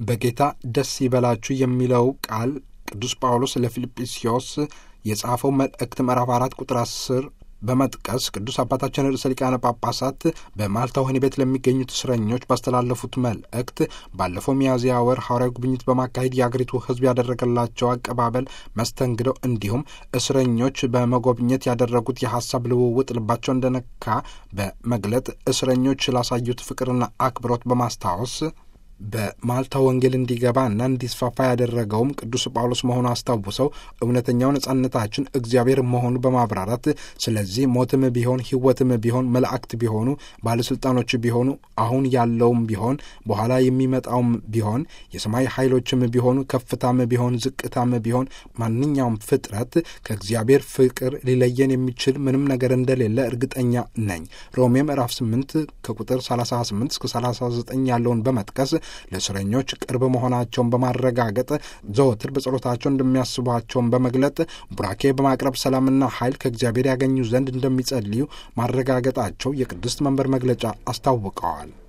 በጌታ ደስ ይበላችሁ የሚለው ቃል ቅዱስ ጳውሎስ ለፊልጵስዮስ የጻፈው መልእክት ምዕራፍ አራት ቁጥር አስር በመጥቀስ ቅዱስ አባታችን ርዕሰ ሊቃነ ጳጳሳት በማልታ ወህኒ ቤት ለሚገኙት እስረኞች ባስተላለፉት መልእክት ባለፈው ሚያዝያ ወር ሐዋርያዊ ጉብኝት በማካሄድ የአገሪቱ ሕዝብ ያደረገላቸው አቀባበል፣ መስተንግደው እንዲሁም እስረኞች በመጎብኘት ያደረጉት የሀሳብ ልውውጥ ልባቸው እንደነካ በመግለጥ እስረኞች ላሳዩት ፍቅርና አክብሮት በማስታወስ በማልታ ወንጌል እንዲገባና እንዲስፋፋ ያደረገውም ቅዱስ ጳውሎስ መሆኑ አስታውሰው እውነተኛው ነጻነታችን እግዚአብሔር መሆኑ በማብራራት ስለዚህ ሞትም ቢሆን ሕይወትም ቢሆን መላእክት ቢሆኑ ባለሥልጣኖች ቢሆኑ አሁን ያለውም ቢሆን በኋላ የሚመጣውም ቢሆን የሰማይ ኃይሎችም ቢሆኑ ከፍታም ቢሆን ዝቅታም ቢሆን ማንኛውም ፍጥረት ከእግዚአብሔር ፍቅር ሊለየን የሚችል ምንም ነገር እንደሌለ እርግጠኛ ነኝ። ሮሜ ምዕራፍ 8 ከቁጥር 38 እስከ 39 ያለውን በመጥቀስ ለእስረኞች ቅርብ መሆናቸውን በማረጋገጥ ዘወትር በጸሎታቸው እንደሚያስቧቸውን በመግለጥ ቡራኬ በማቅረብ ሰላምና ኃይል ከእግዚአብሔር ያገኙ ዘንድ እንደሚጸልዩ ማረጋገጣቸው የቅድስት መንበር መግለጫ አስታውቀዋል።